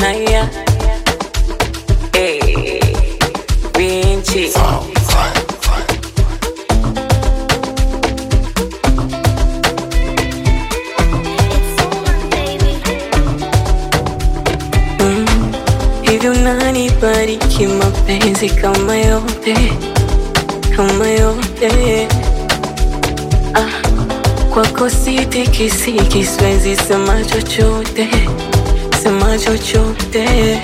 haya Eh, Vinci Hivi unanibariki mapenzi kama yote kama yote ah, kwako sitikisiki, siwezi sema chochote sema chochote,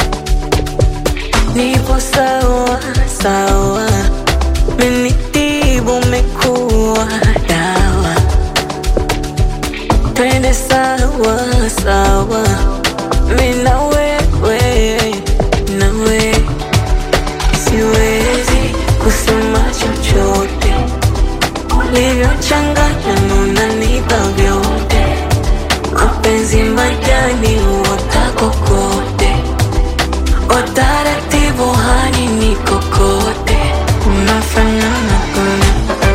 nipo sawa sawa, menitibu umekuwa dawa, twende sawa sawa, mi na wewe nawe siwezi kusema chochote ulivyochanganya nunanipa vyote mapenzi majani uota kokote utaratibu hani ni kokote unafanana kuna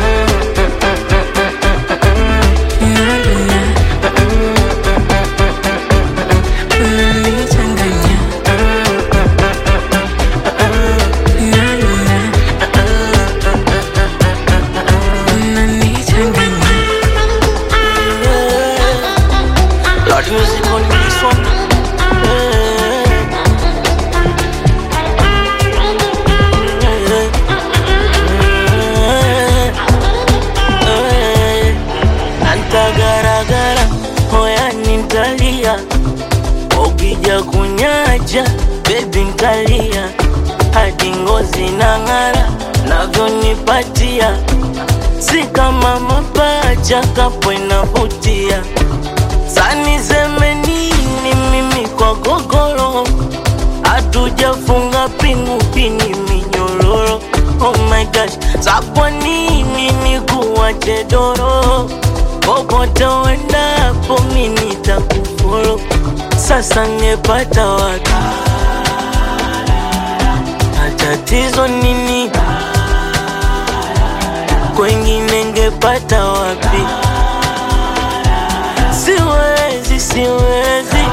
unanichanganya unanichanganya Lord music on this one. Antagaragara moya nintalia, ukija kunyaja bebi ntalia, hadi ngozi nang'ara navyonipatia, si kama mapacha kapo inavutia Sani seme nini mimi kwa gogoro Hatujafunga pingu pini minyororo Oh my gosh, sa kwa nini ni kuwache doro Popote uendapo mi nitakufolo Sasa ngepata wapi Na tatizo nini Kwengine ngepata wapi Siwezi, siwezi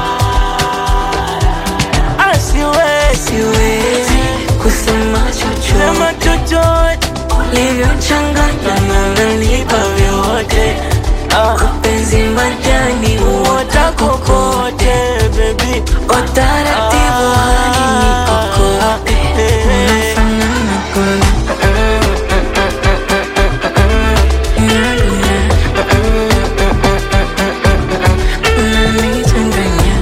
Ah, siwezi siwezi kusema chochote Sema chochote ulivyochanganya nunanipa vyote Ah, mapenzi majani uota Uota kokote, baby utaratibu hani ni kokote unafanana kuna unanichanganya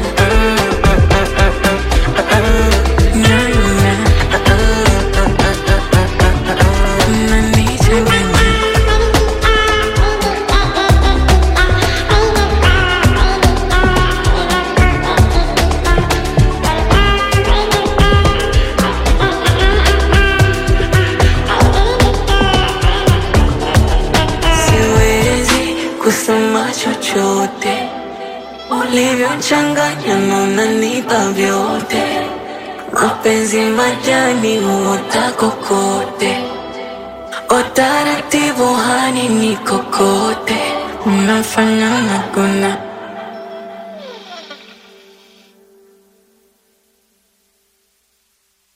unanichanganya siwezi kusema chochote ulivyochanganya na unanipa vyote mapenzi majani huota kokote utaratibu hani ni kokote unafanana kuna